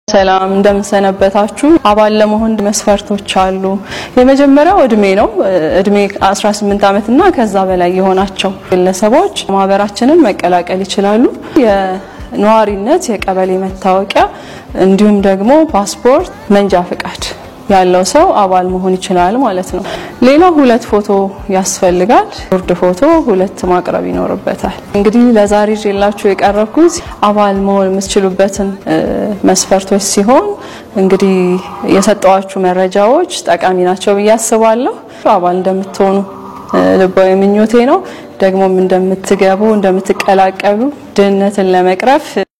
ሰላም እንደምሰነበታችሁ። አባል ለመሆን መስፈርቶች አሉ። የመጀመሪያው እድሜ ነው። እድሜ 18 ዓመትና ከዛ በላይ የሆናቸው ግለሰቦች ማህበራችንን መቀላቀል ይችላሉ። የነዋሪነት የቀበሌ መታወቂያ እንዲሁም ደግሞ ፓስፖርት፣ መንጃ ፍቃድ ያለው ሰው አባል መሆን ይችላል ማለት ነው። ሌላው ሁለት ፎቶ ያስፈልጋል። ጉርድ ፎቶ ሁለት ማቅረብ ይኖርበታል። እንግዲህ ለዛሬ ይዤላችሁ የቀረብኩት አባል መሆን የምትችሉበትን መስፈርቶች ሲሆን እንግዲህ የሰጠዋችሁ መረጃዎች ጠቃሚ ናቸው ብዬ አስባለሁ። አባል እንደምትሆኑ ልባዊ ምኞቴ ነው። ደግሞም እንደምትገቡ እንደምትቀላቀሉ ድህነትን ለመቅረፍ